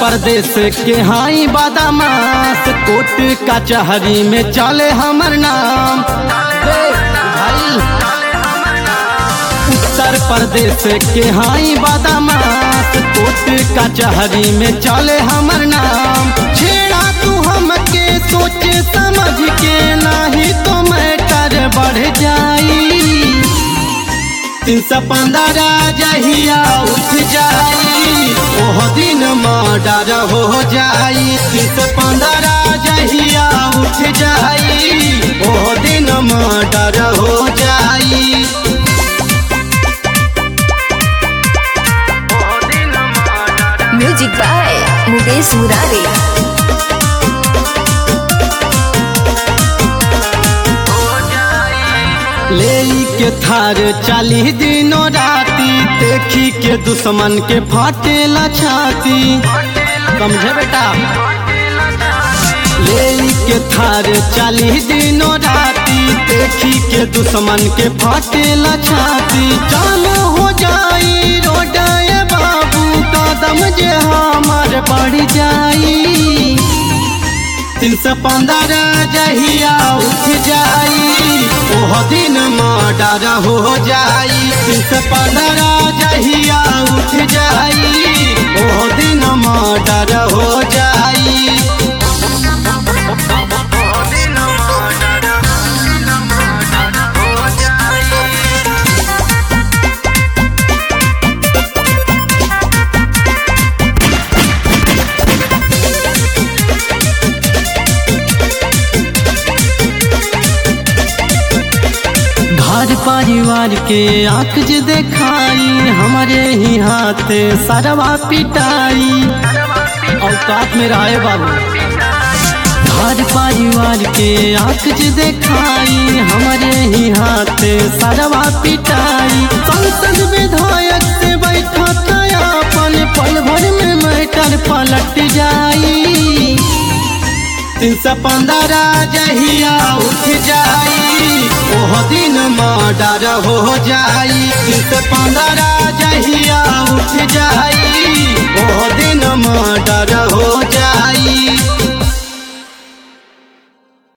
प्रदेश के हाई बादामास कोट कचहरी में चले हमर नाम रे भाई उत्तर प्रदेश के हाई बादामास कोट कचहरी में चले हमर नाम छेड़ा तू हमके सोचे समझ के नहीं तो मैटर बढ़ जाई तीन सौ पंद्रह जहिया उठ जाई ओह दिन मर्डर हो जाई तीन सौ पंद्रह जहिया उठ जाई ओह दिन मर्डर हो जाई म्यूजिक बाय मुकेश मुरारी ले के थार चाली दिनों राती देखी के दुश्मन के फाटेला छाती समझे बेटा ले के थार चाली दिनों राती देखी के दुश्मन के फाटेला छाती चालू हो जाई रोडाए बाबू कदम जे हमार बढ़ जाई तीन सौ पंद्रह जहिया उठ जाई ओह दिन मर्डर हो जाई तीन सौ पंद्रह जहिया उठ जाई ओह दिन मर्डर हो जाई घर परिवार के आंख जे देखाई हमारे ही हाथे सरवा पिटाई औकात में रहे बाबू घर परिवार के आंख जे देखाई हमारे ही हाथे सरवा पिटाई संसद विधायक से बैठा अपन पल भर में मैटर पलट जाई तीन सौ पंद्रह जहिया उठ जाई ओह दिन मर्डर हो जाई तीन सौ पंद्रह जहिया उठ जाई ओह दिन मर्डर